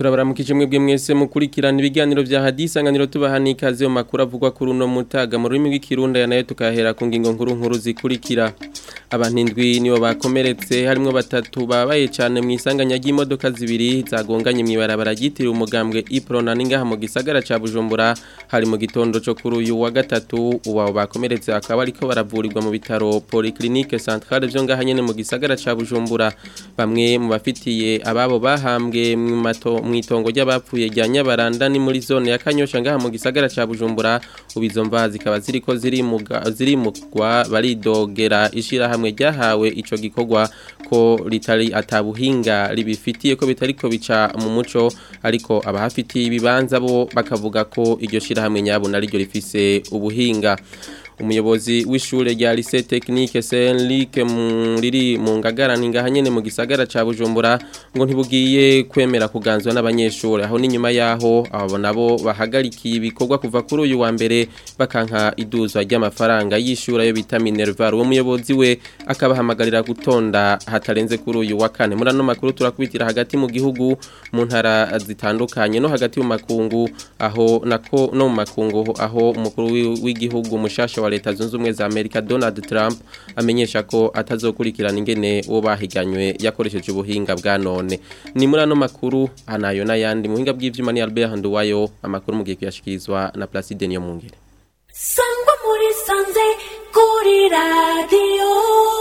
turabaramukije mwebwe mwese mukurikirana ibiganiro vya hadisanganiro tubaha ikaze mu makuru avugwa kuri uno mutaga mu rurimi rw'ikirundi ya nayo tukahera ku ngingo nkuru nkuru zikurikira abantu indwi nibo bakomeretse harimwo batatu babaye cyane mu isanganya ry'imodoka zibiri zagonganye mu ibarabara ryitiriwe umugambwe iprona n'ingaha mu gisagara ca bujumbura hari mu gitondo co kuri uyu wa gatatu ubu abo bakomeretse akaba ariko baravurirwa mu bitaro polyclinique centrale vyo ngaha nyene mu gisagara ca bujumbura bamwe mu bafitiye ababo bahambwe mu mato mwitongo ry'abapfuye rya Nyabaranda ni muri zone ya Kanyosha ngaha mu gisagara ca Bujumbura ubizo mva zikaba ziriko zirimuga zirimugwa baridogera ishira hamwe ryahawe ico gikorwa ko litari atabuhinga libifitiye ko bitariko bica mu muco ariko abahafitiye ibibanza bo bakavuga ko iryo shira hamwe nyabo nariryo rifise ubuhinga umuyobozi w'ishure rya lycée technique Saint-Luc riri mu ngagara ningaha nyene mu gisagara ca Bujumbura ngo ntibugiye kwemera kuganzwa n'abanyeshure aho n'inyuma yaho abo nabo bahagarikiye ibikorwa kuva kuri uyu wa mbere bakanka iduzwa ry'amafaranga y'ishure yo bita Minerval uwo muyobozi we akabahamagarira gutonda hatarenze kuri uyu wa kane muri ano makuru turakubitira hagati mu gihugu mu ntara zitandukanye no hagati mu makungu aho nako no mu makungu aho umukuru w'igihugu mushasha wa leta zunze ubumwe za Amerika Donald Trump amenyesha ko atazokurikirana ingene uwo bahiganywe yakoresheje ubuhinga bwa none ni muri ano makuru anayo n'ayandi mu buhinga bw'ivyuma ni Albert Nduwayo amakuru mugiye kuyashikirizwa na Placide Niyo Mungere Sangwa muri sanze kuri radio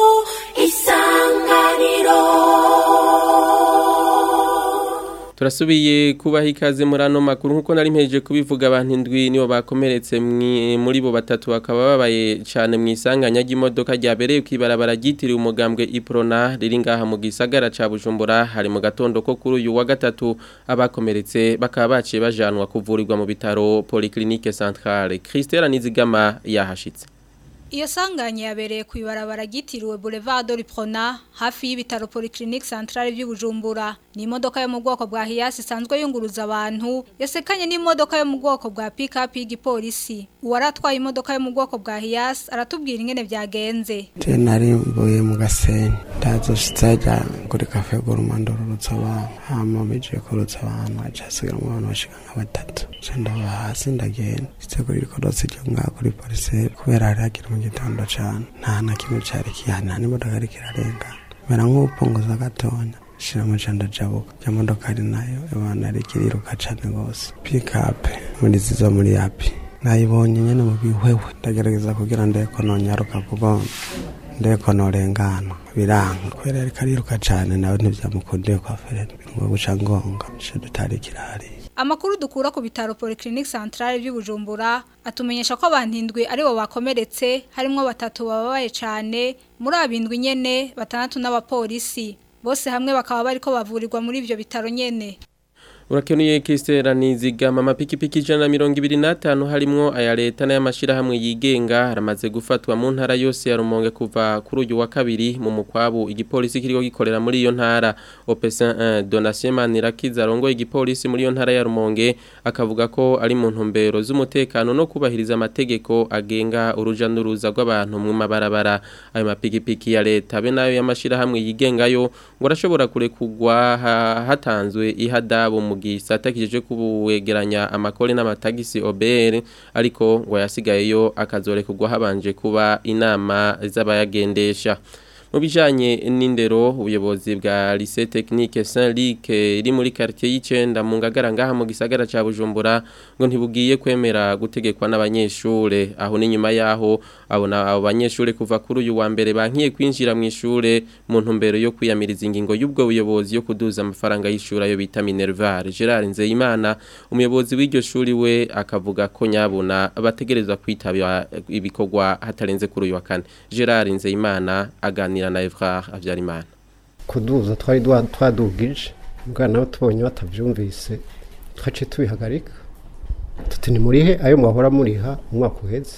isanganiro turasubiye kubaha ikaze muri ano makuru nk'uko nari mpejeje kubivuga abantu indwi nibo bakomeretse muri bo batatu bakaba babaye cyane mu isanganya ry'imodoka ryabereye ku ibarabara ryitiriwe umugambwe iprona riri ngaha mu gisagara ca bujumbura hari mu gatondo ko kuri uyu wa gatatu abakomeretse bakaba baciye bajanwa kuvurirwa mu bitaro polyclinique centrale christelle nizigama yahashitse Iyo sanganya yabereye ku ibarabara ryitiriwe Boulevard de Prona hafi y'ibitaro Polyclinique Centrale by'Ubujumbura. Ni imodoka yo mu bwoko bwa Hiace isanzwe yunguruza abantu, yasekanye n'imodoka yo mu bwoko bwa pick-up y'igipolisi. Uwaratwaye imodoka yo mu bwoko bwa Hiace aratubwira ingene byagenze. Je nari mvuye mu gasenyi ndazoshitsa ja kuri cafe Gormando rurutsa abantu. Hama bije kurutsa abantu acasigira mu bantu bashika nka batatu. Je ndaba hasi ndagenda. Sitse kuri kodotse ryo mwa kuri police kubera hari hakiri mu gitondo cyane nta na kimwe cyari kihana n'imodoka ariko irarenga mera nk'upunguza gatonya shira mu canda jabuka ya modoka ari nayo abana ariko iriruka cyane rwose pikape muri zizo muri yapi nayibonye nyene mu bihwewe ndagerageza kugira ndeko nonyaruka kuko ndeko norengana biranga kubera ariko ariruka cyane nawe ntivyamukundiye kwa ferene ngo guca ngonga shidutari kirahari Amakuru dukura ku bitaro Polyclinique Centrale by'Ubujumbura atumenyesha ko abantu indwi ari bo bakomeretse harimo batatu bababaye cyane muri abindwi nyene batandatu n'abapolisi bose hamwe bakaba bariko bavurirwa muri ivyo bitaro nyene Urakenuye Christela nizigama amapikipiki ijana na mirongo ibiri n'atanu harimwo aya leta n'ay'amashirahamwe yigenga haramaze gufatwa mu ntara yose ya Rumonge kuva kuri uyu wa kabiri mu mukwabu igipolisi kiriko gikorera muri iyo ntara Operation 1 Donatien Manirakiza arongoye igipolisi muri iyo ntara ya Rumonge akavuga ko ari mu ntumbero z'umutekano no kubahiriza amategeko agenga uruja n'uruza rw'abantu mu mabarabara ayo mapikipiki ya leta be nayo y'amashirahamwe yigengayo ngo arashobora kurekugwa hatanzwe ihadabu mu gisata kijeje kubuwegeranya amakore n'amatagisi OBR ariko ngo yasigayeyo akazorekurwa habanje kuba inama z'abayagendesha mu bijanye n'indero ubuyobozi bwa lycée technique Saint-Luc iri muri quartier y'icenda mu ngagara ngaha mu gisagara ca Bujumbura ngo ntibugiye kwemera gutegekwa n'abanyeshure aho ni nyuma yaho abona abo banyeshure kuva kuri uyu wa mbere bankiye kwinjira mu ishure mu ntumbero yo kwiyamiriza ingingo y'ubwo buyobozi yo kuduza amafaranga y'ishuri ayo bita Minerval Gerard Nzeyimana umuyobozi w'iryo shuri we akavuga ko nyabuna bategerezwa kwitaba ibikorwa hatarenze kuri uyu wa kane Gerard Nzeyimana aganira na Evra Avyarimana kuduza twari twadugije mbwa nabo tubonye batavyumvise twace tubihagarika tuti ni murihe ayo mwahora muriha umwaka uheze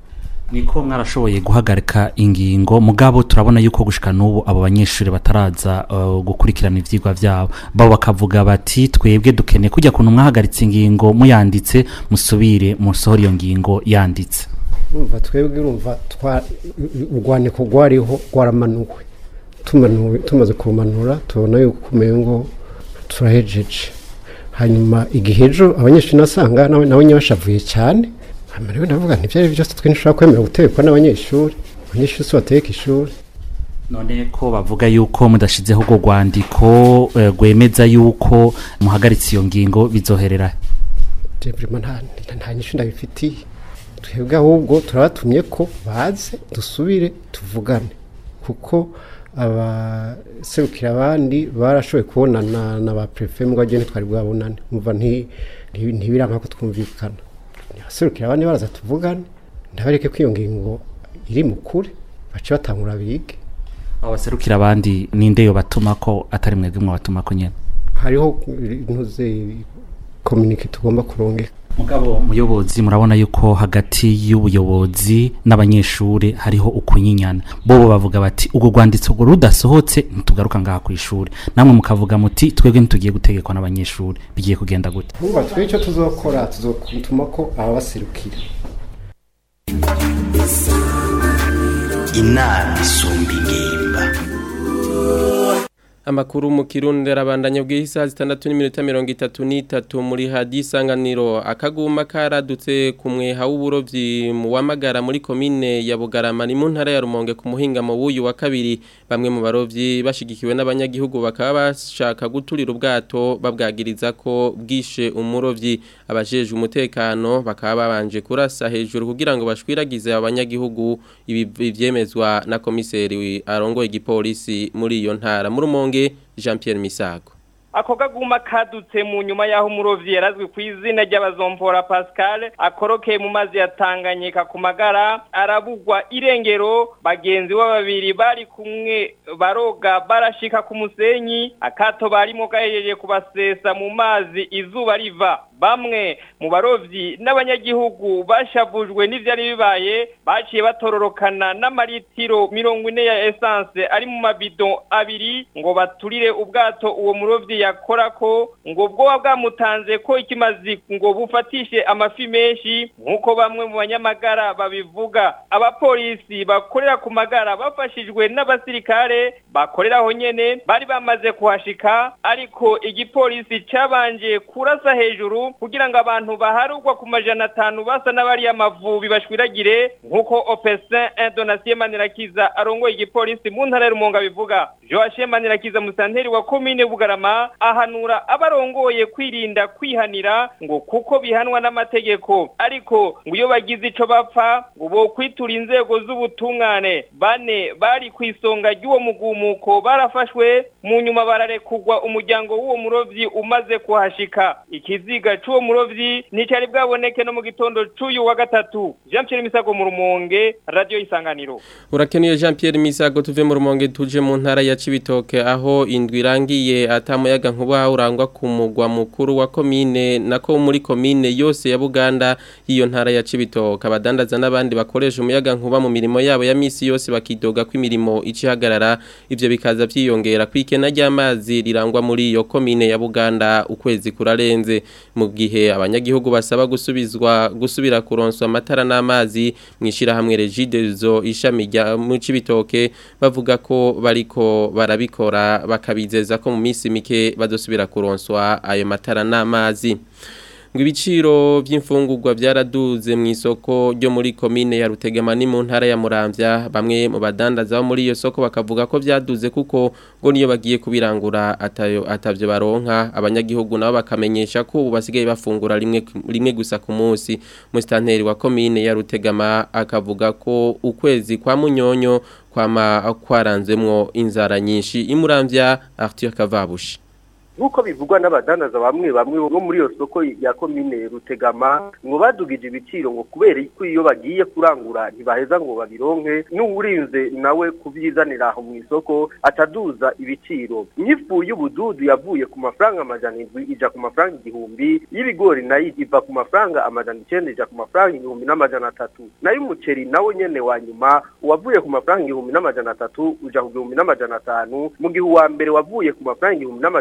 niko mwarashoboye guhagarika ingingo mugabo turabona yuko gushika n'ubu abo banyeshuri bataraza uh, gukurikirana ivyigwa vyabo babo bakavuga bati twebwe dukeneye kujya kuntu mwahagaritse ingingo muyanditse musubire musohora iyo ngingo yanditse urumva twebwe urumva urwaniko rwariho rwaramanuwe tumaze kurumanura tubona yuko umengo turahejeje hanyuma igihe ejo abanyeshuri nasanga nawe nawe nyabashavuye cyane hanyuma rero ndavuga nti byari byose twe ntushobora kwemera gutekwa n'abanyeshuri abanyeshuri si bateka ishuri none ko bavuga yuko mudashizeho urwo rwandiko eh, rwemeza yuko muhagaritse iyo ngingo bizoherera Jebrima nta nta- nta nyishu ndabifitiye twebwe ahubwo turabatumye ko baze dusubire tuvugane kuko abaserukira abandi barashoboye kubonana na ba prefe mbwa je ntitwari bwabonane umva nti nti- ntibiranka ko twumvikana abaserukira abandi baraza tuvugane ndabereke ko iyo ngingo iri mu kure bace batangura bige abo baserukira abandi ninde yo batuma ko atari mwebwe mwabatuma ko nyene hariho intuze komunike tugomba kurongeka mugabo muyobozi murabona yuko hagati y'ubuyobozi n'abanyeshuri hariho ukunyinyana bobo bavuga bati ubwo rwanditso ngo rudasohotse ntitugaruka ngaha ku ishuri namwe mukavuga muti twebwe ntitugiye gutegekwa n'abanyeshuri bigiye kugenda gute Umva twe icyo tuzokora tuzotuma ko ababaserukira inama isumba ingimba Amakuru mu Kirundi arabandanya bw'isa zitandatu n'iminota mirongo itatu n'itatu muri hadi isanganiro akaguma karadutse ku mweha w'uburovyi mu wamagara muri komine ya Bugarama ni mu ntara ya Rumonge ku muhinga mu wuyu wa kabiri bamwe mu barovyi bashigikiwe n'abanyagihugu bakaba bashaka guturira ubwato babwagiriza ko bwishe umurovyi abajeje umutekano bakaba babanje kurasa hejuru kugira ngo bashwiragize abanyagihugu ibi ivyemezwa na komiseri arongoye igipolisi muri iyo ntara mu Rumonge Jean Pierre Misago ako kaguma kadutse mu nyuma y'aho umurovyi yarazwi ku izina ry'abazompora pascal akorokeye mu mazi ya tanganyika ku magara arabugwa irengero bagenzi we babiri bari kumwe baroga barashika ku musenyi akato barimo gahejeje kubasesa mu mazi izuba riva bamwe mu barovyi n'abanyagihugu bashavujwe n'ivyari bibaye baciye batororokana n'amaritiro mirongo ine ya essence ari mu mabido abiri ngo baturire ubwato uwo murovyi yakorako ngo bwoba bwamutanze ko ikimazi ngo bufatishe amafi menshi nk'uko bamwe mu banyamagara babivuga abapolisi bakorera ku magara bafashijwe n'abasirikare bakorera aho nyene bari bamaze kuhashika ariko igipolisi cabanje kurasa hejuru kugira ngo abantu baharugwa ku majana atanu basa n'abari amavubi bashwiragire nk'uko opesin indonasiye manirakiza arongoye igipolisi mu ntara y'urumonga bivuga joachim manirakiza musanteri wa komine bugarama ahanura abarongoye kwirinda kwihanira ngo kuko bihanwa n'amategeko ariko ngo iyo bagize ico bapfa ngo bo kwitura inzego z'ubutungane bane bari ku isonga ry'uwo mugumuko barafashwe mu nyuma bararekugwa umuryango w'uwo murovyi umaze kuhashika ikiziga c'uwo murovyi nticari bwaboneke no mu gitondo c'uyu wa gatatu jean pierre misago mu rumonge radio isanganiro Urakenuye Jean Pierre Misago tuve mu Rumonge tuje mu ntara ya Cibitoke aho indwi irangiye atamuyaga nkuba urangwa ku mugwa mukuru wa komine nako muri komine yose ya Buganda iyo ntara ya Cibitoke abadandaza n'abandi bakoresha umuyaga nkuba mu mirimo yabo ya misi yose bakidoga ko imirimo icihagarara ivyo bikaza vyiyongera kwikena ry'amazi rirangwa muri iyo komine ya Buganda ukwezi kurarenze mu gihe abanyagihugu basaba gusubizwa gusubira kuronswa amatara n'amazi mwishira hamwe Regidezo ishami rya mu Cibitoke bavuga ko bariko barabikora bakabizeza ko mu minsi mike bazosubira kuronswa ayo matara n'amazi ngo ibiciro by'imfungurwa byaraduze mu isoko ryo muri komine ya Rutegema ni mu ntara ya Muramvya bamwe mu badandaza bo muri iyo soko bakavuga ko byaduze kuko ngo niyo bagiye kubirangura atayo atavyo baronka abanyagihugu nabo bakamenyesha ko ubu basigaye bafungura rimwe rimwe gusa ku munsi mustanteri wa komine ya Rutegama akavuga ko ukwezi kwa munyonyo kwama kwaranzemwo inzara nyinshi imuramvya Arthur Kavabushi nk'uko bivugwa n'abadandaza bamwe bamwe bo muri iyo soko ya komine rutegama ngo badugije ibiciro ngo kubera ko iyo bagiye kurangura ntibaheza ngo babironke n'uwurinze nawe kubyizanira aho mu isoko ataduza ibiciro n'ifu y'ubududu yavuye ku mafaranga amajana indwi ija ku mafaranga igihumbi y'ibigori nayo iva ku mafaranga amajana icyenda ija ku mafaranga igihumbi n'amajana atatu nayo umuceri nawe nyene wa nyuma wavuye ku mafaranga igihumbi n'amajana atatu uja ku gihumbi n'amajana atanu mu gihe uwa mbere wavuye ku mafaranga igihumbi n'amajana atanu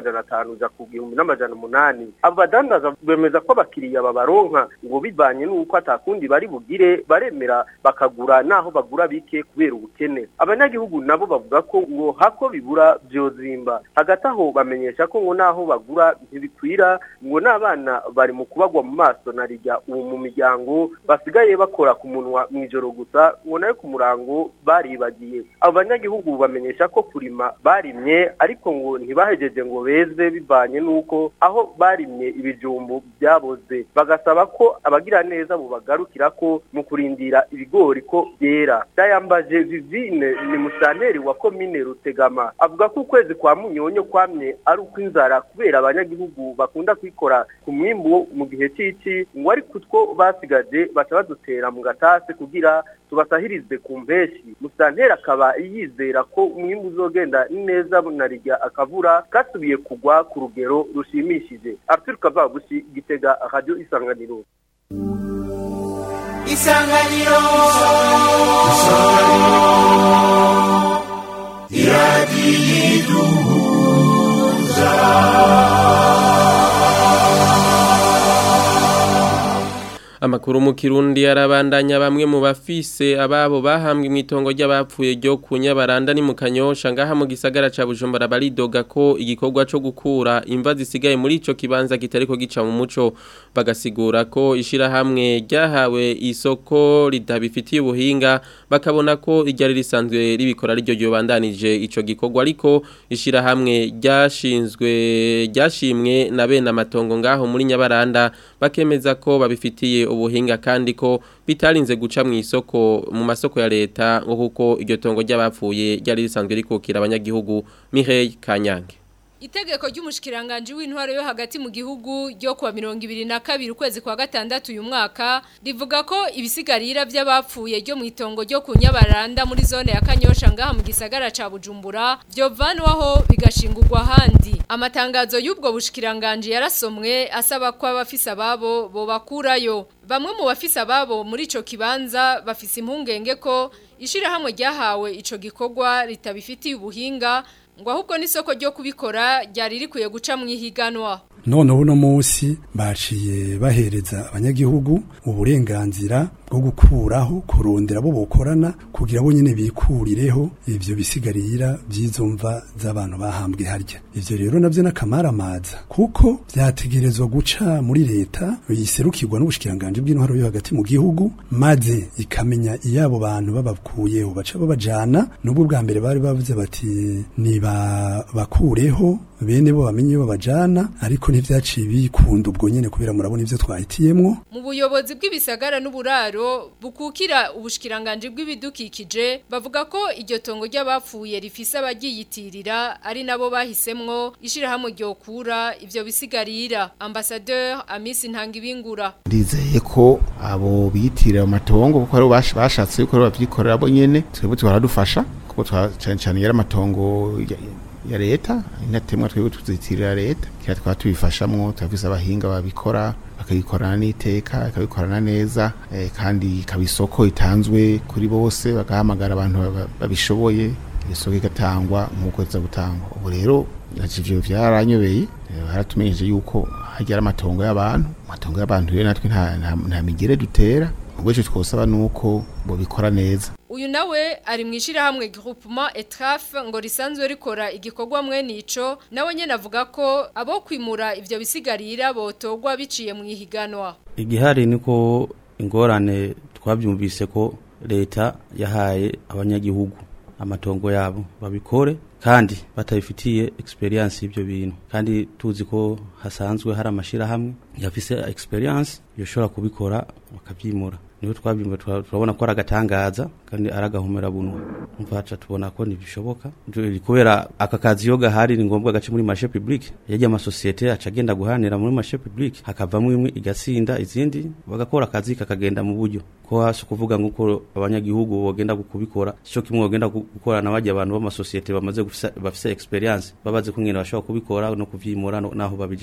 atanu uja ku gihumbi n'amajana umunani abo badandaza bemeza ko abakiriya babaronka ngo bivanye n'uko atakundi bari bugire baremera bakagura naho bagura bike kubera ubukene abanyagihugu nabo bavuga ko ngo hako bibura vyozimba hagati aho bamenyesha ko ngo naho bagura ntibikwira ngo n'abana bari mu kubagwa mu maso na rijya ubu mu miryango basigaye bakora ku munwa mw'ijoro gusa ngo nayo ku murango baribagiye abo banyagihugu bamenyesha ko kurima barimye ariko ngo ntibahejeje ngo beze bivanye n'uko aho barimye ibijumbu byaboze bagasaba ko abagira neza bubagarukira ko mu kurindira ibigori ko byera dayambaje vivine ni musanteri wa komine rutegama avuga ko ukwezi kwa munyonyo kwamye ari ukw'inzara kubera abanyagihugu bakunda kwikora ku mwimbu wo mu gihe c'ici ngo ariko utwo basigaje baca badutera mu gatase kugira tubasahirize ku mpeshi musanteri akaba yizera ko umwimbu uzogenda neza na rijya akavura kasubiye kugwa ku rugero rushimishije arthur kavabushi gitega radio isanganiro isanganiro Amakuru mu Kirundi arabandanya bamwe mu bafise ababo bahambwe mu itongo ry'abapfuye ryo kunyabaranda ni mu Kanyosha ngaha mu gisagara ca Bujumbura baridoga ko igikorwa co gukura imva zisigaye muri ico kibanza kitariko gica mu muco bagasigura ko ishira hamwe ryahawe isoko ritabifitiye ubuhinga bakabona ko iryari risanzwe ribikora ryo ryobandanije ico gikorwa ariko ishira hamwe ryashinzwe ryashimwe na bene amatongo ngaho muri Nyabaranda bakemeza ko babifitiye ubuhinga kandi ko bitarinze guca mu isoko mu masoko ya leta ngo kuko iryo tongo ry'abapfuye ryari risanzwe rikukira abanyagihugu Mireille Kanyange Itegeko ry'umushikiranganje w'intwaro yo hagati mu gihugu ryo kuwa 2022 ukwezi kwa gatandatu uyu mwaka rivuga ko ibisigarira by'abapfuye ryo mu itongo ryo kunyabaranda muri zone ya Kanyosha ngaha mu gisagara ca Bujumbura byo vanwaho bigashingurwa handi amatangazo y'ubwo bushikiranganje yarasomwe asaba ko abafisa babo bo bakurayo bamwe mu bafisa babo muri ico kibanza bafise impungenge ko ishirahamwe ryahawe ico gikorwa ritabifitiye ubuhinga ngo ahubwo n'isoko ryo kubikora ryari rikwiye guca mu ihiganwa none uno munsi baciye bahereza abanyagihugu uburenganzira bwo gukuraho kurondera bo bokorana kugira bo nyene bikurireho ivyo bisigarira by'izo mva z'abantu bahambwe harya ivyo rero navyo n'akamaramaza kuko vyategerezwa guca muri leta yiserukirwa n'ubushikiranganje bw'intwaro yo hagati mu gihugu maze ikamenya iyabo bantu babakuyeho baca babajana n'ubwo bwa mbere bari bavuze bati niba bakureho bene bo bamenye babajana ariko ntivyaciye bikunda ubwo nyene kubera murabona ivyo twahitiyemwo mu buyobozi bw'ibisagara n'uburaro bukukira ubushikiranganje bw'ibidukikije bavuga ko iryo tongo ry'abapfuye rifise abagiyitirira ari nabo bahisemwo ishirahamwe ryokura ivyo bisigarira ambassadeur Amisi Ntangibingura ndizeye ko abo biyitirira amatongo kuko ari bashatse yuko bavyikorera bo nyene twebwe twaradufasha kuko cyane cyane yari amatongo ya leta inatemwa twebwe tuzitirira leta kira twaba tubifashamwo turafise abahinga babikora bakabikorana n'iteka bakabikorana neza eh, kandi ikaba isoko itanzwe kuri bose bagahamagara abantu babishoboye isoko igatangwa nk'uko iza gutangwa ubu rero ivyo vyaranyobeye baratumenyesheje yuko hajya amatongo y'abantu amatongo y'abantu rero natwe nta, nta, nta migere dutera ubwo ico twosaba nuko bobikora neza uyu nawe ari mu ishyirahamwe groupement etraf ngo risanzwe rikora igikorwa mwene ico nawe nyene avuga ko abo kwimura ivyo bisigarira botogwa biciye mu ihiganwa igihari niko ingorane twabyumvise ko leta yahaye abanyagihugu amatongo yabo babikore kandi batabifitiye experience y'ibyo bintu kandi tuzi ko hasanzwe hari amashirahamwe yafise experience yoshobora kubikora bakabyimura niho twabyumva turabona ko ari agatangaza kandi ari agahumera bunwa mvaca tubona ko ntibishoboka kubera aka kazi iyo gahari ni ngombwa gace muri marché public yagiye amasosiyete aca agenda guhanira muri marché public hakavamo imwe igasinda izindi bagakora akazi kakagenda mu buryo ko hasi kuvuga nguko abanyagihugu bogenda kubikora cyo kimwe bogenda gukorana bajya abantu b'amasosiyete bamaze bafise experience babaze kumwe bashobora kubikora no kuvyimura naho babijana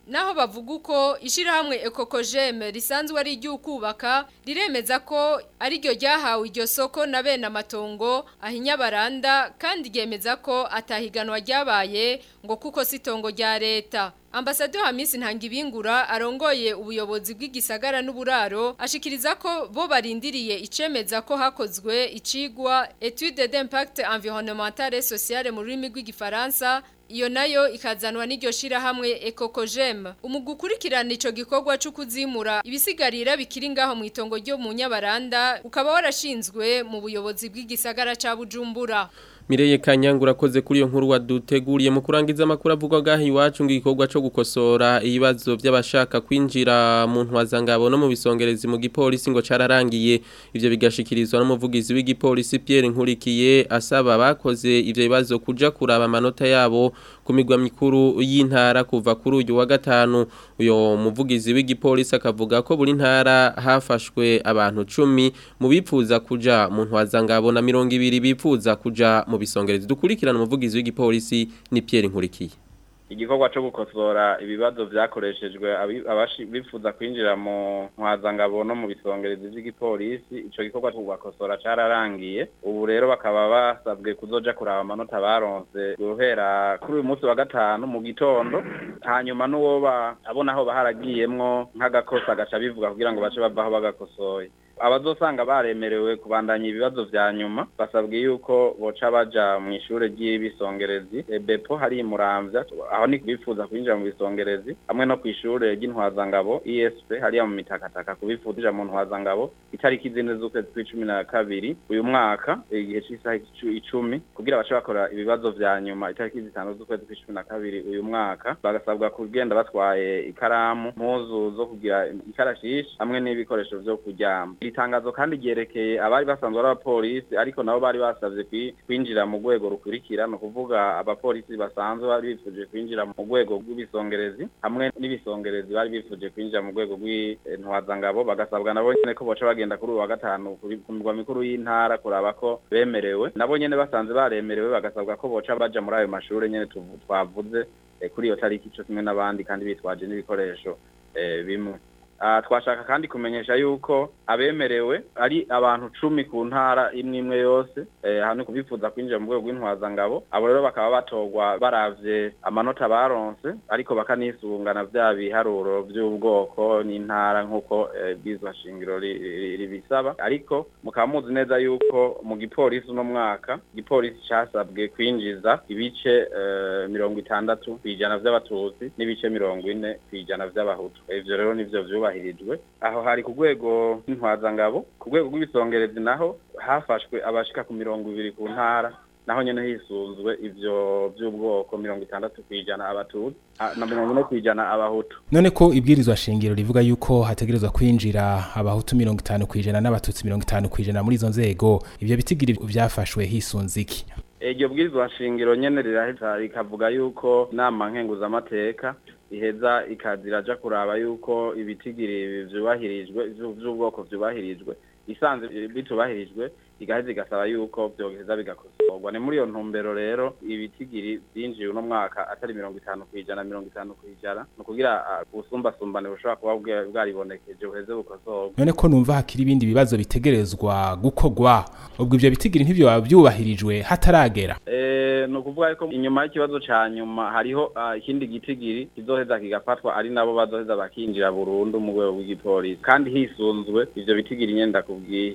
naho bavuga uko ishirahamwe ekokojeme risanzwe ari iry'ukubaka riremeza ko ari ryo ryahawe iryo soko na bene amatongo ahinya baranda kandi ryemeza ko atahiganwa ryabaye ngo kuko si itongo rya leta Ambassadeur Hamisi Ntangibingura arongoye ubuyobozi bw'igisagara n'uburaro ashikiriza ko bo barindiriye icemeza ko hakozwe icigwa étude d'impact environnemental et social mu rurimi rw'igifaransa iyo nayo ikazanwa n'iryo shirahamwe Ecocogem umugukurikirana ico gikorwa cyo kuzimura ibisigarira bikiri ngaho mu itongo ryo mu Nyabaranda ukaba warashinzwe mu buyobozi bw'igisagara ca Bujumbura Mireye Kanyangura koze kuri iyo nkuru waduteguriye mu kurangiza amakuru avugwa gahi iwacu ngo igikorwa cyo gukosora ibibazo by'abashaka kwinjira mu ntwazangabo no mu bisongerezi mu gipolisi ngo cararangiye ivyo bigashikirizwa n'umuvugizi w'igipolisi Pierre Nkurikiye asaba bakoze ivyo bibazo kuja kuraba amanota yabo ku migwa mikuru y'intara kuva kuri uyu wa gatanu uyo muvugizi w'igipolisi akavuga ko buri ntara hafashwe abantu 10 mu bipfuza kuja mu ntwazangabo na 200 bipfuza kuja mu bisongerezi dukurikirana umuvugizi w'igipolisi ni Pierre Nkurikiye igikorwa cyo gukosora ibibazo vyakoreshejwe bifuza kwinjira mu ntwazangabo no mu bisongerezi vy'igipolisi ico gikorwa cyo gukosora cararangiye ubu rero bakaba basabwe kuzoja kuraba amanota baronse guhera kuri uyu munsi wa gatanu mu gitondo hanyuma n'uwoba abona aho baharagiyemwo nk'agakosa gaca bivuga kugira ngo bace bavaho bagakosoye abazosanga baremerewe kubandanya ibibazo vya nyuma basabwe yuko boca baja mu ishure ry'ibisongerezi bepo hari muramvya aho ni bifuza kwinjira mu bisongerezi hamwe no kw'ishure ry'intwazangabo ESP hariya mu mitakataka kubifuza mu ntwazangabo itariki zine z'ukwezi kw'icumi na kabiri uyu mwaka igihe c'isaha icumi kugira bace bakora ibibazo vya nyuma itariki zitanu z'ukwezi kw'icumi na kabiri uyu mwaka bagasabwa kugenda batwaye ikaramu mpuzu zo kugira ikarashishi hamwe n'ibikoresho vyo kuryama itangazo kandi ryerekeye abari basanzwe ari abapolisi ariko nabo bari basavye kwinjira mu rwego rukurikira no kuvuga abapolisi basanzwe bari bifuje kwinjira mu rwego rw'ibisongerezi hamwe n'ibisongerezi bari bifuje kwinjira mu rwego rw'intwazangabo bagasabwa nabo nyene ko boca bagenda kuri uwa gatanu ku migwa mikuru y'intara kuraba ko bemerewe nabo nyene basanze baremerewe bagasabwa ko boca baja muri ayo mashure nyene twavuze kuri iyo tariki co kimwe n'abandi kandi bitwaje n'ibikoresho bimwe twashaka kandi kumenyesha yuko abemerewe ari abantu cumi ku ntara imwe imwe yose hano kubifuza kwinjira mu rwego rw'intwazangabo abo rero bakaba batorwa baravye amanota baronse ariko bakanisungana vya biharuro vy'ubwoko n'intara nk'uko bwizwa shingiro ribisaba ariko mukaba muzi neza yuko mu gipolisi uno mwaka igipolisi casabwe kwinjiza ibice mirongo itandatu kw'ijana vy'abatutsi n'ibice mirongo ine kw'ijana vy'abahutu ivyo rero nivyo vyuba byubahirijwe aho hari ku rwego rw'intwazangabo ku rwego rw'ibisongerezi naho hafashwe abashika ku mirongo ibiri ku ntara naho nyene hisunzwe ivyo by'ubwoko mirongo itandatu kw'ijana abatutsi na mirongo ine kw'ijana abahutu none ko ibwirizwa shingiro rivuga yuko hategerezwa kwinjira abahutu mirongo itanu kw'ijana n'abatutsi mirongo itanu kw'ijana muri izo nzego ivyo bitigiri vyafashwe hisunze iki iryo bwirizwa shingiro nyene riraheza rikavuga yuko inama nkenguzamateka iheza ikaziraja kuraba yuko ibitigiri vyubahirijwe vy'ubwoko vyubahirijwe isanze bitubahirijwe igaheza igasaba yuko vyoheza bigakosorwa ni muri iyo ntumbero rero ibitigiri vyinjiye uno mwaka atari mirongo itanu kw'ijana mirongo itanu kw'ijana ni ukugira ubusumbasumbane bushobora kuba bwaribonekeje buheze bukosorwa none ko numva hakiri ibindi bibazo bitegerezwa gukorwa ubwo ivyo bitigiri ntivyo byubahirijwe hataragera ni ukuvuga ko inyuma y'ikibazo ca nyuma hariho ikindi gitigiri kizoheza kigafatwa ari nabo bazoheza bakinjira burundu mu rwego rw'igipolisi kandi hisunzwe ivyo bitigiri nyene ndakubwiye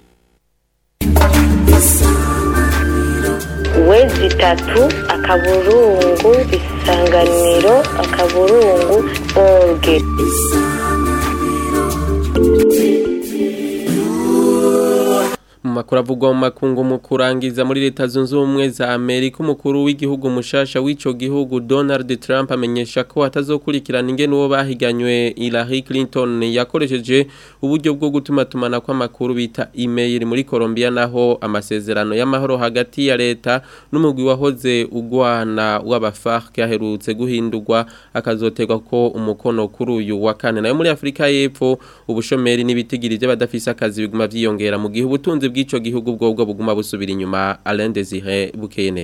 wezi itatu akaburungu isanganiro akaburungu orge mu makuru avugwa mu makungu mu kurangiza muri leta zunze ubumwe za amerika umukuru w'igihugu mushasha w'ico gihugu donald trump amenyesha ko atazokurikirana ingene uwo bahiganywe hillary clinton yakoresheje uburyo bwo gutuma tumana kw'amakuru bita email muri colombia naho amasezerano y'amahoro hagati ya leta n'umugwi wahoze ugwana w'abafarc yaherutse guhindurwa akazotegwa ko umukono kuri uyu wa kane nayo muri afurika y'epfo ubushomeri n'ibitigiri by'abadafise akazi biguma vyiyongera mu gihe ubutunzi bw'ico gihugu bwobwo buguma busubira inyuma Alain Desire bukeye neza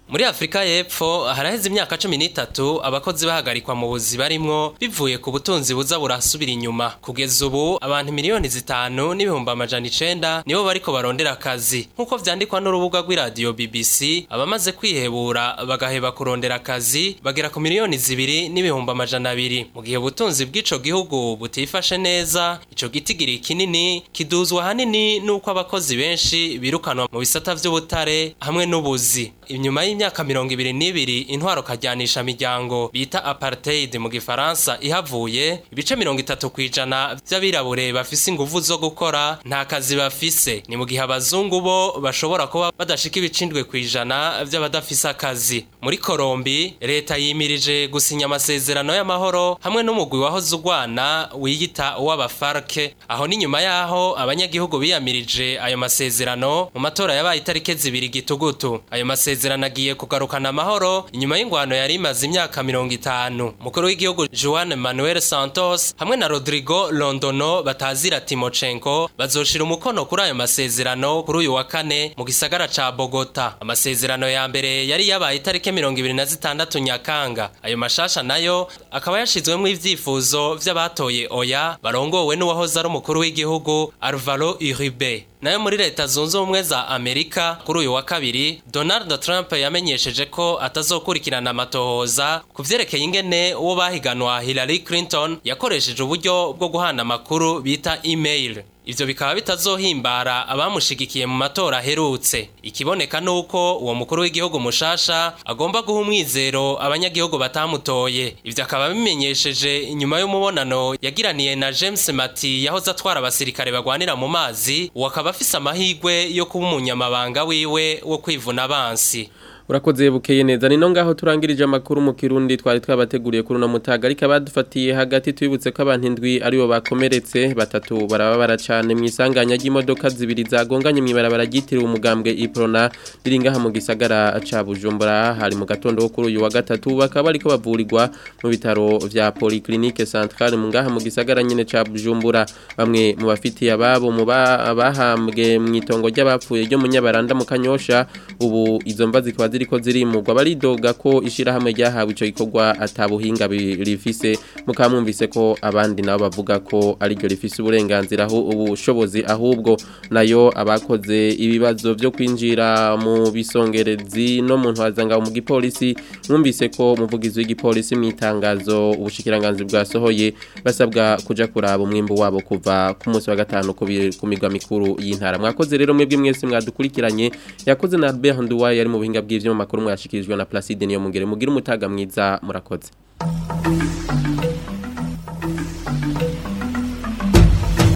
Muri Afrika y'Epfo haraheze imyaka 13 abakozi bahagarikwa mu buzi barimwo bivuye ku butunzi buza burasubira inyuma kugeza ubu abantu miliyoni zitanu n'ibihumbi amajana icenda nibo bariko barondera akazi nk'uko vyandikwa n'urubuga rw'iradiyo BBC abamaze kwihebura bagaheba kurondera akazi bagera ku miliyoni zibiri n'ibihumbi amajana abiri mu gihe ubutunzi bw'ico gihugu butifashe neza ico gitigiri kinini kiduzwa hanini n'uko abakozi benshi birukanwa mu bisata vy'ubutare hamwe n'ubuzi inyuma y'imyaka mirongo ibiri n'ibiri intwaro kajyanisha miryango bita apartheid mu gifaransa ihavuye ibice mirongo itatu ku ijana vy'abirabure bafise inguvu zo gukora nta kazi bafise ni mu gihe abazungu bo bashobora kuba badashika ibicindwe ku ijana vy'abadafise akazi muri korombi leta yimirije gusinya amasezerano y'amahoro hamwe n'umugwi wahoze urwana wiyita uw'abafarke aho ni nyuma yaho abanyagihugu biyamirije ayo masezerano mu matora yabaye itariki zibiri gitugutu ayo masezerano agiye kugarukana amahoro inyuma y'ingwano yari imaze imyaka mirongo itanu umukuru w'igihugu Juan Manuel Santos hamwe na Rodrigo Londono batazira Timochenko bazoshira umukono kuri ayo masezerano kuri uyu wa kane mu gisagara ca Bogota amasezerano ya mbere yari yabaye itariki mirongo ibiri na zitandatu Nyakanga ayo mashasha nayo akaba yashizwemo ivyifuzo vy'abatoye oya barongowe n'uwahoze ari umukuru w'igihugu Alvaro Uribe nayo muri leta zunze ubumwe za Amerika kuri uyu wa kabiri Donald Trump yamenyesheje ko atazokurikirana amatohoza ku vyerekeye ingene uwo bahiganwa Hillary Clinton yakoresheje uburyo bwo guhana amakuru bita email ivyo bikaba bitazohimbara abamushigikiye mu matora aherutse ikiboneka nuko uwo mukuru w'igihugu mushasha agomba guha umwizero abanyagihugu batamutoye ivyo akaba bimenyesheje inyuma y'umubonano yagiraniye na James Mati yahoze atwara abasirikare bagwanira mu mazi uwo akaba afise amahigwe yo kuba umunyamabanga wiwe wo kwivuna abansi urakoze bukeye neza nino ngaho turangirije amakuru mu kirundi twari twabateguriye kuri uno mutaga ariko abadufatiye hagati twibutse ko abantu indwi aribo bakomeretse batatu barababara cyane mu isanganya ry'imodoka zibiri zagonganye mu ibarabara ryitiriwe umugambwe iprona riri ngaha mu gisagara ca Bujumbura hari mu gatondo kuri uyu wa gatatu bakaba bariko bavurirwa mu bitaro vya Polyclinique Centrale mu ngaha mu gisagara nyene ca Bujumbura bamwe mu bafitiye ababo mu bahambwe mu itongo ry'abapfuye ryo mu Nyabaranda mu Kanyosha ubu izo mva zikaba ziriko zirimurwa baridoga ko ishirahamwe ryahawe ico gikorwa atabuhinga rifise mukamwumvise ko abandi nabo bavuga ko ari ryo rifise uburenganzira aho ubushobozi ahubwo nayo abakoze ibibazo byo kwinjira mu bisongerezi no mu ntwazanga mu gipolisi mwumvise ko umuvugizi w'igipolisi mu itangazo ubushikiranganzi bwasohoye basabwa kuja kuraba umwimbo wabo kuva ku munsi wa gatanu ku migwa mikuru y'intara mwakoze rero mwebwe mwese mwadukurikiranye yakoze na Albert Nduwaye ari mu buhinga bw'ivyo makuru mwashikirijwe na Placide niyo mungere mugira umutaga mwiza murakoze